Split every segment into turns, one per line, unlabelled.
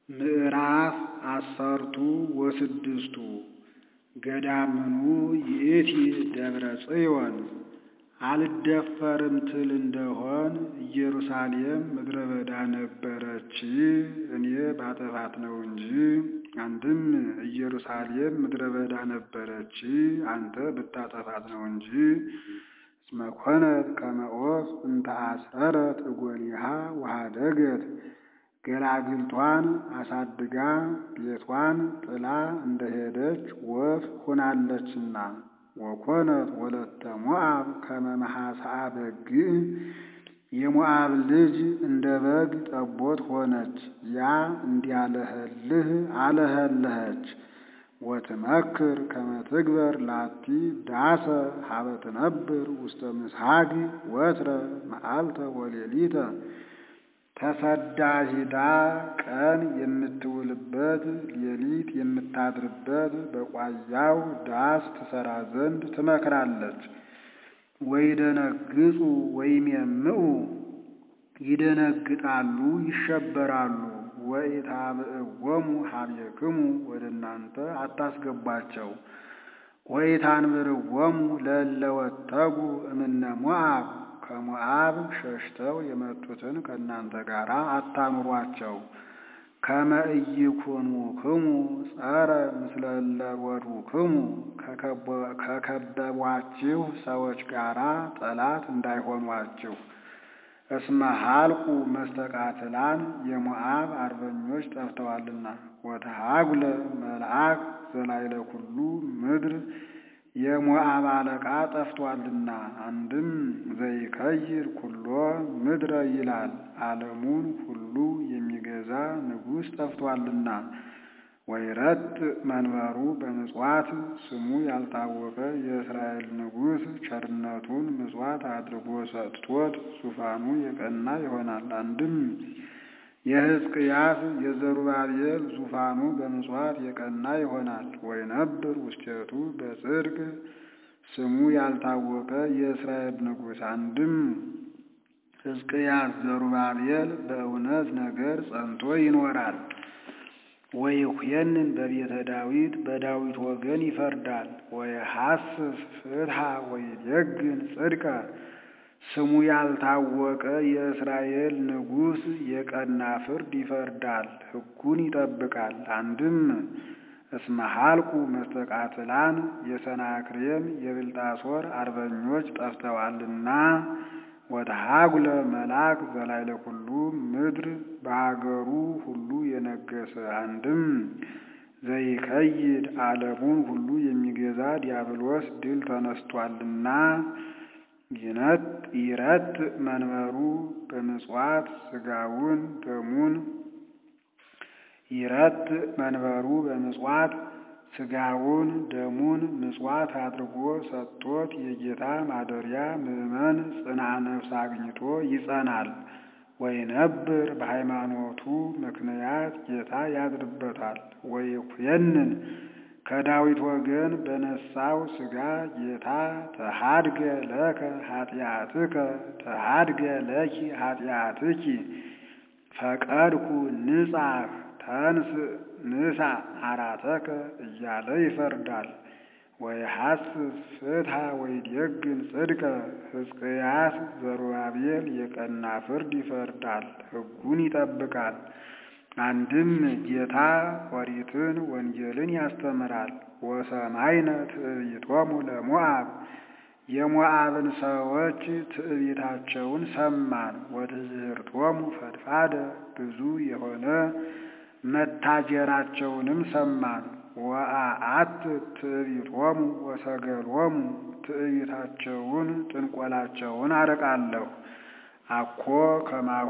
ምዕራፍ አሰርቱ ወስድስቱ ገዳምኑ ይእቲ ደብረ ጽዮን አልደፈርም ትል እንደሆን ኢየሩሳሌም ምድረ በዳ ነበረች እኔ ባጠፋት ነው እንጂ። አንድም ኢየሩሳሌም ምድረ በዳ ነበረች አንተ ብታጠፋት ነው እንጂ። እስመ ኮነት ከመ ዖፍ እንተ አስረረት እጎሊሃ ወኀደገት ገላግልቷን አሳድጋ ቤቷን ጥላ እንደሄደች ወፍ ሆናለችና። ወኮነት ወለተ ሞዓብ ከመ መሐስዓ በግዕ የሞዓብ ልጅ እንደ በግ ጠቦት ሆነች። ያ እንዲያለህልህ አለህለኸች። ወትመክር ከመ ትግበር ላቲ ዳሰ ሀበ ትነብር ውስተ ምስሐግ ወትረ መዓልተ ወሌሊተ ተሰዳ ሂዳ ቀን የምትውልበት ሌሊት የምታድርበት በቋያው ዳስ ትሰራ ዘንድ ትመክራለች። ወይደነግጹ ወይሜምዑ ይደነግጣሉ፣ ይሸበራሉ። ወኢታብዕዎሙ ኀቤክሙ ወደ እናንተ አታስገቧቸው። ወኢታንብርዎሙ ለእለ ወተጉ እምነ ሞዓብ ከሞዓብ ሸሽተው የመጡትን ከእናንተ ጋር አታኑሯቸው። ከመ ኢይኩኑክሙ ጸረ ምስለ እለ ሮዱክሙ ከከበቧችሁ ሰዎች ጋር ጠላት እንዳይሆኗችሁ። እስመ ሀልቁ መስተቃትላን የሞዓብ አርበኞች ጠፍተዋልና። ወተሃጉለ መልአክ ዘላይለ ኩሉ ምድር የሞዓብ አለቃ ጠፍቷልና። አንድም ዘይከይር ኩሎ ምድረ ይላል ዓለሙን ሁሉ የሚገዛ ንጉሥ ጠፍቷልና። ወይረት መንበሩ በምጽዋት ስሙ ያልታወቀ የእስራኤል ንጉሥ ቸርነቱን ምጽዋት አድርጎ ሰጥቶት ዙፋኑ የቀና ይሆናል። አንድም የሕዝቅያስ የዘሩባቤል ዙፋኑ በምጽዋት የቀና ይሆናል። ወይነብር ውስቴቱ በጽድቅ ስሙ ያልታወቀ የእስራኤል ንጉሥ አንድም ሕዝቅያስ ዘሩባቤል በእውነት ነገር ጸንቶ ይኖራል። ወይኩየንን በቤተ ዳዊት በዳዊት ወገን ይፈርዳል። ወይሐስስ ፍትሐ ወይዴግን ጽድቀ ስሙ ያልታወቀ የእስራኤል ንጉሥ የቀና ፍርድ ይፈርዳል፣ ሕጉን ይጠብቃል። አንድም እስመ ሀልቁ መስተቃትላን የሰናክሬም የብልጣሶር አርበኞች ጠፍተዋልና። ወተሃጉለ መልአክ ዘላይለ ኩሉ ምድር በሀገሩ ሁሉ የነገሰ አንድም ዘይከይድ ዓለሙን ሁሉ የሚገዛ ዲያብሎስ ድል ተነስቷልና። ይረት መንበሩ በምጽዋት ስጋውን ደሙን ይረት መንበሩ በምጽዋት ስጋውን ደሙን ምጽዋት አድርጎ ሰጥቶት የጌታ ማደሪያ ምዕመን ጽንዓ ነፍስ አግኝቶ ይጸናል። ወይነብር በሃይማኖቱ ምክንያት ጌታ ያድርበታል። ወይኩየንን ከዳዊት ወገን በነሳው ሥጋ ጌታ ተሃድገ ለከ ኃጢአትከ ተሃድገ ለኪ ኃጢአትኪ ፈቀድኩ ንጻሕ ተንስ ንሳ አራተከ እያለ ይፈርዳል። ወይሐስስ ፍትሐ ወይዴግን ጽድቀ ሕዝቅያስ ዘሩባቤል የቀና ፍርድ ይፈርዳል፣ ሕጉን ይጠብቃል። አንድም ጌታ ኦሪትን ወንጌልን ያስተምራል። ወሰማይነ ትዕቢቶሙ ለሞዓብ የሞዓብን ሰዎች ትዕቢታቸውን ሰማን። ወትዝህርቶሙ ፈድፋደ ብዙ የሆነ መታጀራቸውንም ሰማን። ወአአት ትዕቢቶሙ ወሰገሎሙ ትዕቢታቸውን ጥንቆላቸውን አርቃለሁ። አኮ ከማሁ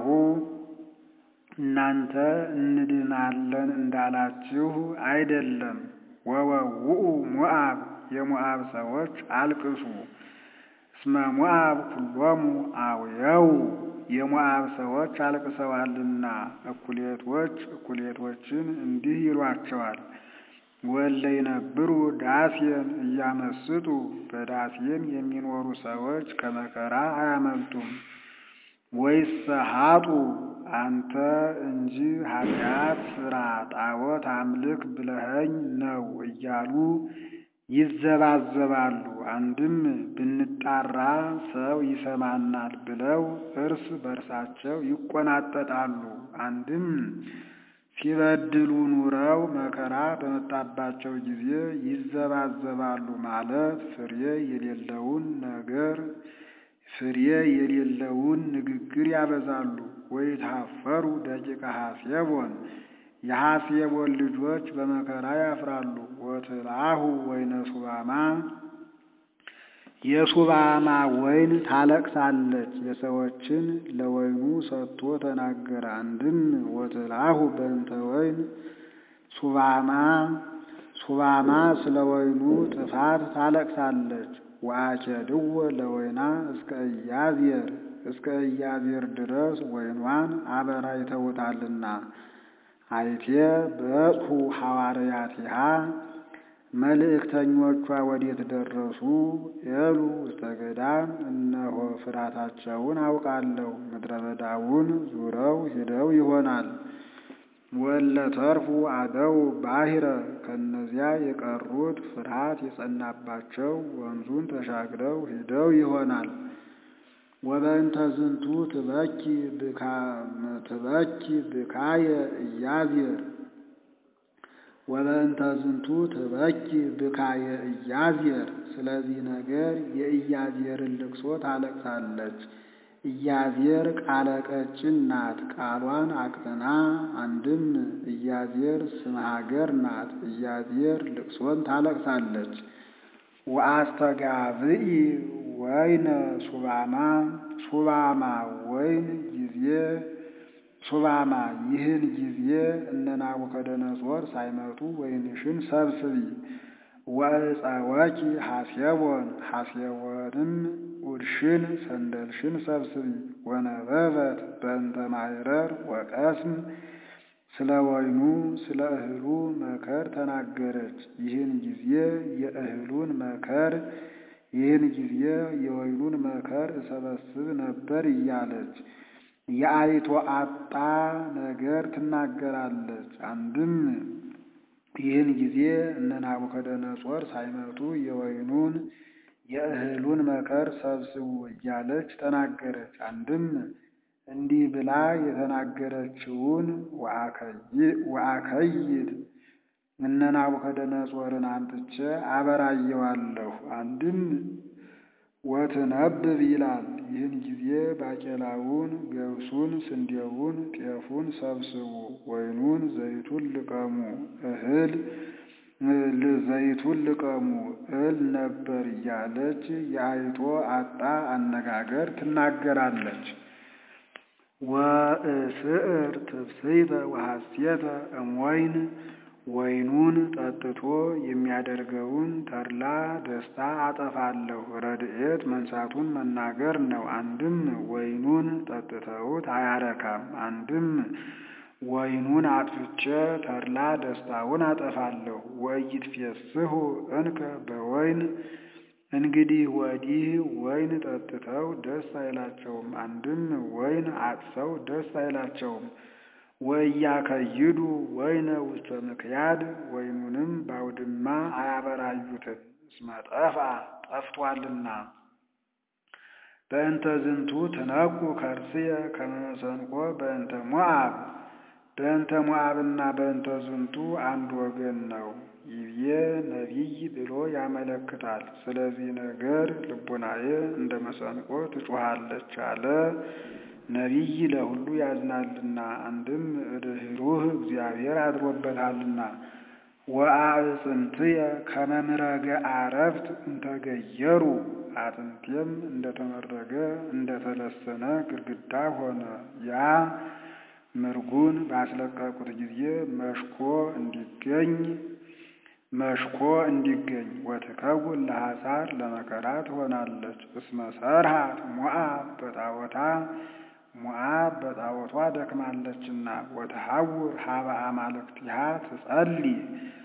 እናንተ እንድናለን እንዳላችሁ አይደለም። ወወውኡ ሞዓብ የሞዓብ ሰዎች አልቅሱ። እስመ ሞዓብ ኩሎሙ አውየው የሞዓብ ሰዎች አልቅሰዋልና። እኩሌቶች እኩሌቶችን እንዲህ ይሏቸዋል። ወለ ይነብሩ ዳሴን እያመስጡ በዳሴን የሚኖሩ ሰዎች ከመከራ አያመልጡም። ወይሰ ሀጡ አንተ እንጂ ኃጢአት ሥራ ጣዖት አምልክ ብለኸኝ ነው እያሉ ይዘባዘባሉ። አንድም ብንጣራ ሰው ይሰማናል ብለው እርስ በርሳቸው ይቆናጠጣሉ። አንድም ሲበድሉ ኑረው መከራ በመጣባቸው ጊዜ ይዘባዘባሉ ማለት ፍሬ የሌለውን ነገር ፍሬ የሌለውን ንግግር ያበዛሉ። ወይታፈሩ ደቂቀ ሐሴቦን የሐሴቦን ልጆች በመከራ ያፍራሉ። ወትላሁ ወይነ ሱባማ የሱባማ ወይን ታለቅሳለች። የሰዎችን ለወይኑ ሰጥቶ ተናገረ። አንድም ወትላሁ በእንተ ወይን ሱባማ ሱባማ ስለ ወይኑ ጥፋት ታለቅሳለች። ወአኬድዎ ለወይና እስከ ኢያዜር እስከ ኢያዜር ድረስ ወይኗን አበራይተውታልና። አይቴ በጽሑ ሐዋርያቲሃ መልእክተኞቿ ወዴት ደረሱ? ኤሉ ውስተ ገዳም እነሆ ፍርሃታቸውን አውቃለሁ። ምድረ በዳውን ዙረው ሂደው ይሆናል። ወለ ተርፉ አደው ባሕረ ከእነዚያ የቀሩት ፍርሃት የጸናባቸው ወንዙን ተሻግረው ሂደው ይሆናል። ወበእንተ ዝንቱ ትበኪ ትበኪ ብካየ ኢያዜር ወበእንተ ዝንቱ ትበኪ ብካየ ኢያዜር። ስለዚህ ነገር የኢያዜርን ልቅሶ ታለቅሳለች። ኢያዜር ቃለ ቀጭን ናት፣ ቃሏን አቅጥና። አንድም ኢያዜር ስመ ሀገር ናት። ኢያዜር ልቅሶን ታለቅሳለች። ወአስተጋብኢ ወይነ ሱባማ ሱባማ ወይን ጊዜ ሱባማ ይህን ጊዜ እነ ናቡከደነጾር ሳይመጡ ወይንሽን ሰብስቢ። ወዕፀወኪ ሐሴቦን ሐሴቦንም ዑድሽን ሰንደልሽን ሰብስቢ። ወነበበት በእንተ ማይረር ወቀስም ስለ ወይኑ ስለ እህሉ መከር ተናገረች። ይህን ጊዜ የእህሉን መከር ይህን ጊዜ የወይኑን መከር እሰበስብ ነበር እያለች የአይቶ አጣ ነገር ትናገራለች። አንድም ይህን ጊዜ እነ ናቡከደነጾር ሳይመጡ የወይኑን የእህሉን መከር ሰብስቡ እያለች ተናገረች። አንድም እንዲህ ብላ የተናገረችውን ወአከይድ እነ ናቡከደነጾርን አምጥቼ አበራየዋለሁ። አንድም ወትነብብ ይላል። ይህን ጊዜ ባቄላውን፣ ገብሱን፣ ስንዴውን፣ ጤፉን ሰብስቡ፣ ወይኑን፣ ዘይቱን ልቀሙ፣ እህል ዘይቱን ልቀሙ እል ነበር እያለች የአይቶ አጣ አነጋገር ትናገራለች። ወእስዕር ትፍስሕተ ወሐሴተ እምወይን ወይኑን ጠጥቶ የሚያደርገውን ተድላ ደስታ አጠፋለሁ። ረድኤት መንሳቱን መናገር ነው። አንድም ወይኑን ጠጥተውት አያረካም። አንድም ወይኑን አጥፍቼ ተድላ ደስታውን አጠፋለሁ። ወኢይትፌስሑ እንከ በወይን እንግዲህ ወዲህ ወይን ጠጥተው ደስ አይላቸውም። አንድም ወይን አጥሰው ደስ አይላቸውም። ወኢያከይዱ ወይነ ውስተ ምክያድ ወይኑንም ባውድማ አያበራዩትም። እስመ ጠፍአ ጠፍቷልና። በእንተ ዝንቱ ትነቁ ከርስየ ከመ መሰንቆ በእንተ ሞዓብ በእንተ ሞዓብና በእንተ ዝንቱ አንድ ወገን ነው። ይብዬ ነቢይ ብሎ ያመለክታል። ስለዚህ ነገር ልቡናዬ እንደ መሰንቆ ትጮኻለች አለ። ነቢይ ለሁሉ ያዝናልና፣ አንድም ርኅሩህ እግዚአብሔር አድሮበታልና። ወአዕፅምትየ ከመ ምረገ አረፍት እንተገየሩ አጥንቴም እንደተመረገ እንደተለሰነ ግድግዳ ሆነ። ያ ምርጉን ባስለቀቁት ጊዜ መሽኮ እንዲገኝ መሽኮ እንዲገኝ ወትከውን ለሐሳር ለመከራ ትሆናለች። እስመ ሰርሃት ሞዓብ በጣዖታ ሞዓብ በጣዖቷ ደክማለችና። ወተሐውር ሀበ አማልክቲሃ ትጸልይ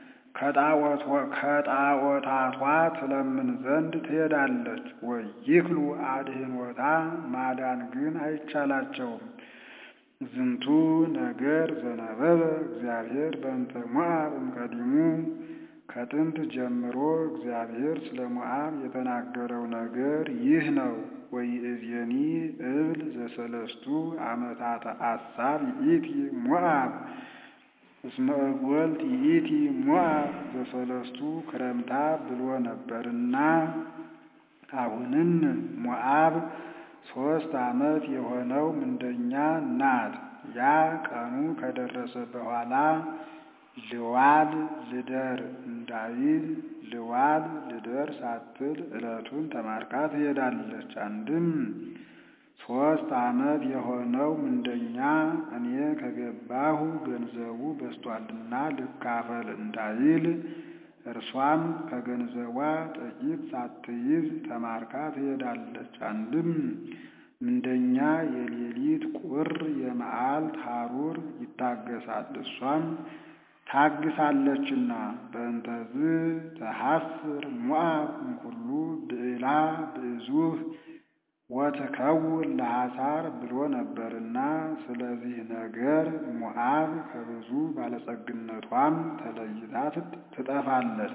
ከጣዖታቷ ትለምን ዘንድ ትሄዳለች። ወይክሉ አድኅኖታ ማዳን ግን አይቻላቸውም። ዝንቱ ነገር ዘነበበ እግዚአብሔር በእንተ ሞዓብ እምቀዲሙ ከጥንት ጀምሮ እግዚአብሔር ስለ ሞዓብ የተናገረው ነገር ይህ ነው። ወይእዜኒ እብል ዘሰለስቱ ዓመታተ አሳብ ይእቲ ሞዓብ እስመ እግወልት ይእቲ ሞዓብ ዘሰለስቱ ክረምታ ብሎ ነበርና አሁንም ሞዓብ ሶስት ዓመት የሆነው ምንደኛ ናት። ያ ቀኑ ከደረሰ በኋላ ልዋል ልደር እንዳይል ልዋል ልደር ሳትል ዕለቱን ተማርካ ትሄዳለች። አንድም ሶስት ዓመት የሆነው ምንደኛ እኔ ከገባሁ ገንዘቡ በስቷልና ልካፈል እንዳይል እርሷም ከገንዘቧ ጥቂት ሳትይዝ ተማርካ ትሄዳለች። አንድም ምንደኛ የሌሊት ቁር የመዓልት ሐሩር ይታገሳል፣ እሷም ታግሳለችና። በእንተዝ ተሐስር ሞዓብ እምኩሉ ብዕላ ብእዙህ ወትከውን ለሐሳር ብሎ ነበርና ስለዚህ ነገር ሞዓብ ከብዙ ባለጸግነቷም ተለይታ ትጠፋለች።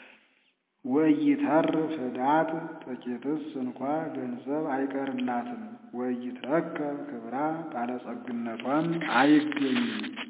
ወኢይተርፍ ኅዳት ጥቂትስ እንኳ ገንዘብ አይቀርላትም። ወኢይትረከብ ክብራ ባለጸግነቷም አይገኝም።